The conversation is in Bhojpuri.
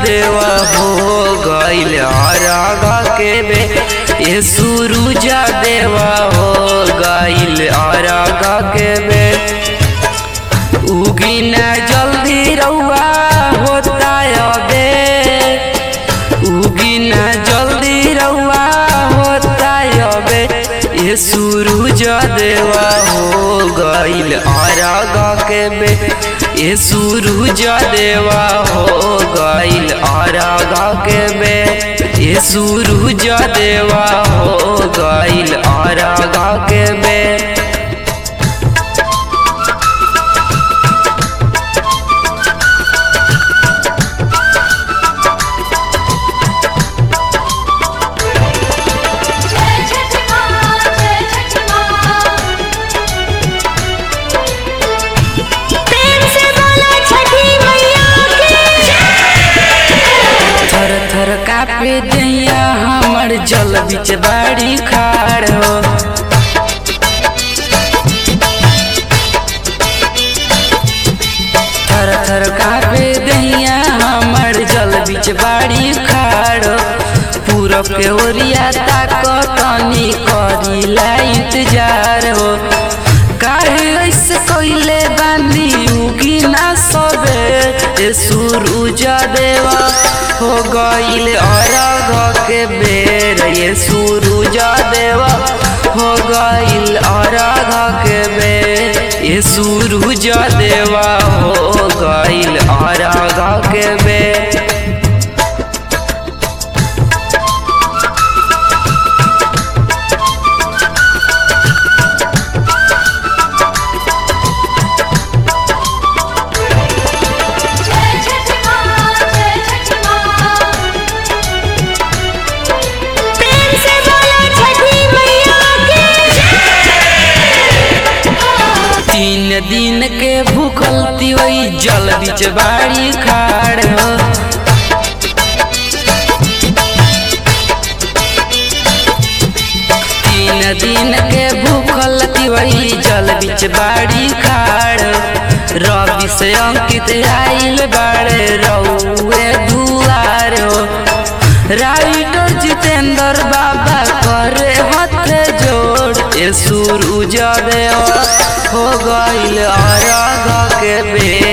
देवा हो गईल अरग के बे ये सूरज देवा हो गईल अरग के बे उगी ना जल्दी रउआ होता अबे उगी ना जल्दी रउआ होता अबे ये सूरज देवा हो गईल अरग के बे ये सूरज देवा हो गईल अरग के बे ये सूरज देवा हो गईल अरग के बे जय छठ माँ जय छठ माँ प्रेम से बोलो छठी मैया की थर थर कापे दैया हमर जल बिच बाड़ी खाड़ हो थर थर कापे दैया हमर जल बिच बाड़ी खाड़ हो पूरब के ओरिया ताकतनी करीला इंतजार हो काहे ऐसे कोइले बानी उगी ना सबे ए सूरज देवा हो गईल अरग के बेर ये सूरज देवा हो गईल अरग के बेर ये सूरज देवा हो गईल अरग के बेर जय छठ माँ जय छठ माँ प्रेम से बोलो छठी मैया की तीन दिन के भूखल तिवई जल बिच बाड़ी खाड़ हो तीन दिन के भूखल तिवई जल बिच बाड़ी खाड़ रवि से अंकित आइल बाड़े रउए दुआर हो राइटर जितेंद्र बाबा करे हथे जोड़ ए सूरज देवा हो गईल अरग के बेर